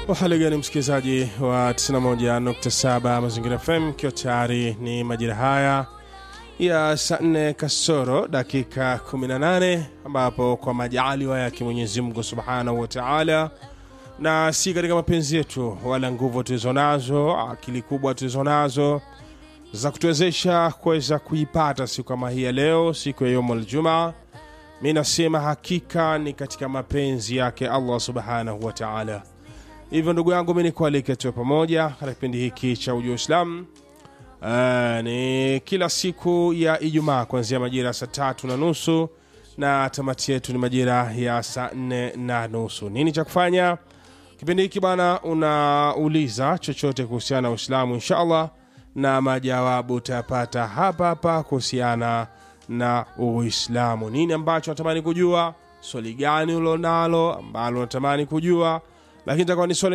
Uhali gani msikilizaji wa 91.7 Mazingira FM, ikiwa tayari ni majira haya ya saa 4 kasoro dakika 18, ambapo kwa majaliwa yake Mwenyezi Mungu subhanahu wa taala, na si katika mapenzi yetu wala nguvu tulizo nazo, akili kubwa tulizo nazo za kutuwezesha kuweza kuipata siku kama hii ya leo, siku ya yaumul jumaa. Mi nasema hakika ni katika mapenzi yake Allah subhanahu wa taala. Hivyo ndugu yangu, mi nikualike tuwe pamoja katika kipindi hiki cha Ujua Uislamu. Uh, ni kila siku ya Ijumaa kuanzia majira ya saa tatu na nusu na tamati yetu ni majira ya saa nne na nusu. Nini cha kufanya kipindi hiki bana? Unauliza chochote kuhusiana na Uislamu inshallah, na majawabu utayapata hapa hapa kuhusiana na Uislamu. Nini ambacho natamani kujua, swali gani ulonalo ambalo unatamani kujua, lakini itakuwa ni swali